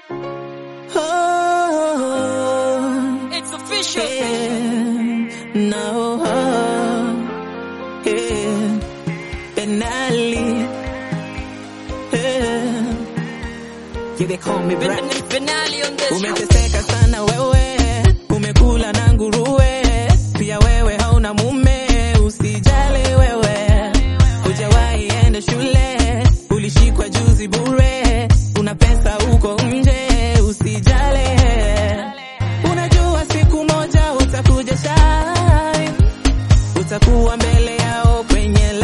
Oh, It's official. yeah, no, yeah, Benali, yeah. You they call me Brad. Fin- Finale on this. Umeteseka sana wewe, umekula na nguruwe, pia wewe hauna mume, usijale wewe, hujawahi enda shule, ulishikwa juzi bure, una pesa uko nje, usijale, unajua siku moja utakuja shine, utakuwa mbele yao kwenye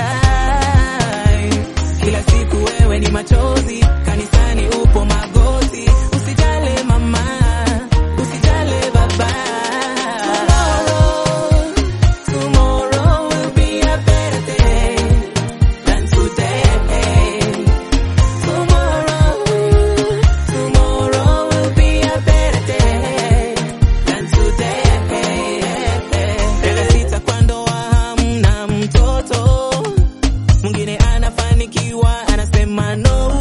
line. Kila siku wewe ni machozi, kanisani upo magoti. Usijale mama, usijale baba. Tomorrow, tomorrow will be a better day than today. Tomorrow, tomorrow will be a better day than today. Miaka sita kwa ndoa hamna mtoto mwingine anafanikiwa anasema no,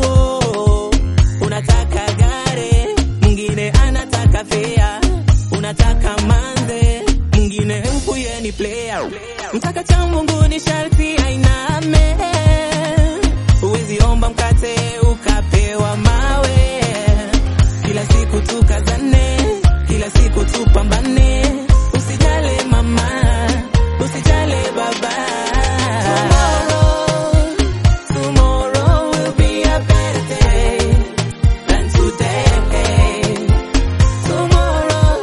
unataka gare, mwingine anataka fea, unataka manze, mwingine mpuye ni player, mtaka cha Mungu ni sharti ainame, huwezi omba mkate ukapewa mawe, kila siku tukazane, kila siku tupambane, usijale mama, usijale baba. Tomorrow, tomorrow will be a better day than today. Tomorrow,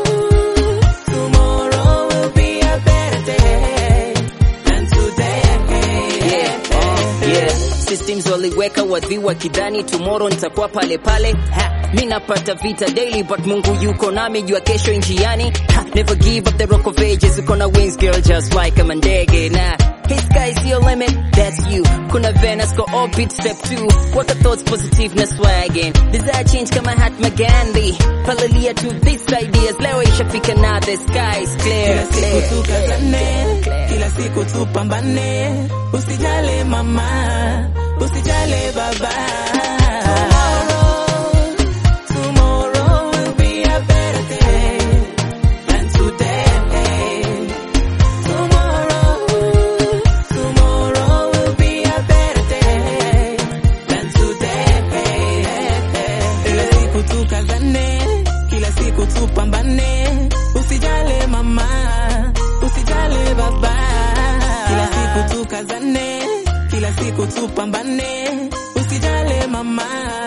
tomorrow will be a better day than today. Yeah, oh, yeah. Systems waliweka wadhi wakidhani tomorrow nitakuwa pale pale. Ha, mi napata vita daily but Mungu yuko nami jua kesho njiani. Ha, never give up the rock of ages uko na wings girl just like kama ndege na Hey sky's your limit, that's you. Kuna Venus go orbit step two. What the thoughts positive na swagging. Desire change kama Mahatma Gandhi. Palilia to these ideas. Leo ishafika na the sky's clear. Kila siku tukazane, kila siku tupambane, usijale mama, usijale baba. Tomorrow, tomorrow will be a better day than today. Tomorrow, tomorrow will be a better day than today. Kila siku tukazane, kila siku tupambane, usijale mama, usijale baba. Kila siku tukazane, kila siku tupambane, usijale mama,